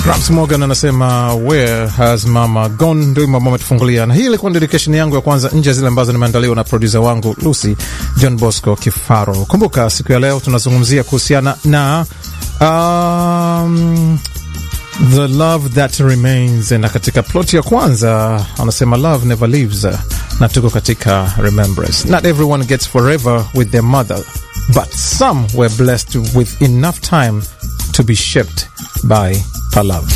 Raps Morgan anasema where has mama gone, ndio mambo ametufungulia, na hii ilikuwa dedication yangu ya kwanza nje ya zile ambazo nimeandaliwa na producer wangu Lucy John Bosco Kifaro. Kumbuka siku ya leo tunazungumzia kuhusiana na um, the love that remains, na katika plot ya kwanza anasema love never leaves, na tuko katika remembrance. Not everyone gets forever with their mother but some were blessed with enough time to be shaped by her love.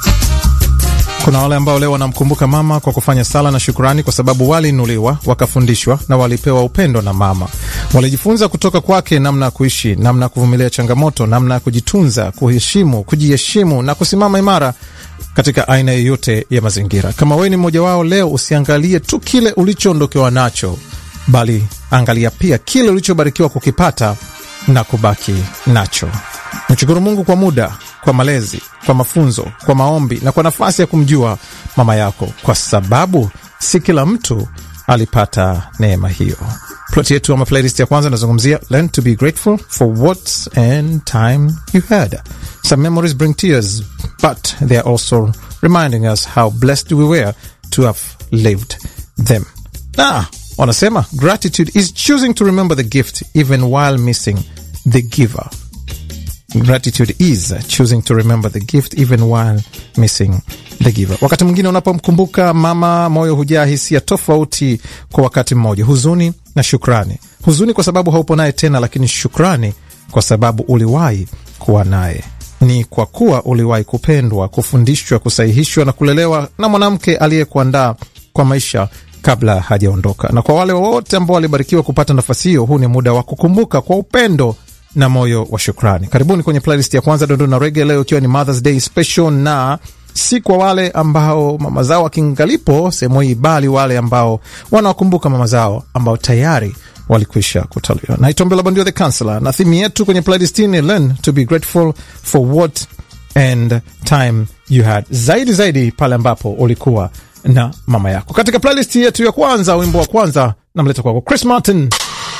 Kuna wale ambao leo wanamkumbuka mama kwa kufanya sala na shukrani, kwa sababu waliinuliwa, wakafundishwa na walipewa upendo na mama. Walijifunza kutoka kwake namna ya kuishi, namna ya kuvumilia changamoto, namna ya kujitunza, kuheshimu, kujiheshimu na kusimama imara katika aina yoyote ya mazingira. Kama wewe ni mmoja wao leo, usiangalie tu kile ulichoondokewa nacho, bali angalia pia kile ulichobarikiwa kukipata na kubaki nacho. Mshukuru Mungu kwa muda, kwa malezi, kwa mafunzo, kwa maombi na kwa nafasi ya kumjua mama yako, kwa sababu si kila mtu alipata neema hiyo. Plot yetu ama playlist ya kwanza inazungumzia learn to be grateful for what and time you had. Some memories bring tears, but they are also reminding us how blessed we were to have lived them. Ah, wanasema gratitude is choosing to remember the gift even while missing the giver. Gratitude is choosing to remember the gift even while missing the giver. Wakati mwingine unapomkumbuka mama, moyo hujaa hisia tofauti kwa wakati mmoja, huzuni na shukrani. Huzuni kwa sababu haupo naye tena, lakini shukrani kwa sababu uliwahi kuwa naye. Ni kwa kuwa uliwahi kupendwa, kufundishwa, kusahihishwa na kulelewa na mwanamke aliyekuandaa kwa maisha kabla hajaondoka. Na kwa wale wote ambao walibarikiwa kupata nafasi hiyo, huu ni muda wa kukumbuka kwa upendo na moyo wa shukrani. Karibuni kwenye playlist ya kwanza Dondoo na Rege, leo ikiwa ni Mothers Day special, na si kwa wale ambao mama zao akingalipo sehemu hii, bali wale ambao wanawakumbuka mama zao ambao tayari walikwisha kutaliwa. Naitwa Mbela Bandio the Counselor, na thimu yetu kwenye playlist hii ni learn to be grateful for what and time you had, zaidi zaidi pale ambapo ulikuwa na mama yako. Katika playlist yetu ya kwanza, wimbo wa kwanza namleta kwako Chris Martin.